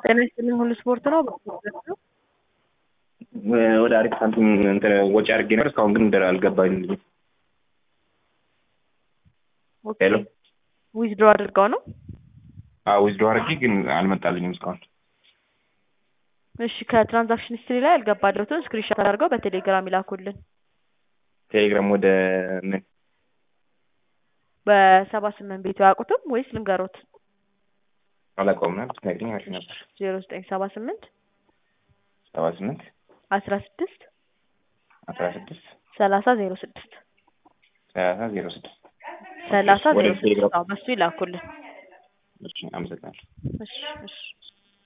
ጤና ይስጥልኝ ሁሉ ስፖርት ነው። ወደ አሪፍ ሳንቲም እንትን ወጪ አድርጌ ነበር። እስካሁን ግን እንደ አልገባኝም። ሄሎ ዊዝድሮ አድርገው ነው። አዎ ዊዝድሮ አድርጌ ግን አልመጣልኝም እስካሁን። እሺ ከትራንዛክሽን ሂስትሪ ላይ ያልገባለትን ስክሪንሾት አድርገው በቴሌግራም ይላኩልን። ቴሌግራም ወደ ምን በሰባ ስምንት ቤቱ ያውቁትም ወይስ ልንገሮት? አላውቀውም ነበር ብትነግሪኝ አሪፍ ነበር። ዜሮ ዘጠኝ ሰባ ስምንት ሰባ ስምንት አስራ ስድስት አስራ ስድስት ሰላሳ ዜሮ ስድስት ሰላሳ ዜሮ ስድስት ሰላሳ ወደ ዜሮ ስድስት ቴሌግራም አዎ፣ በሱ ይላኩልን። እሺ፣ አመሰግናለሁ። እሺ እሺ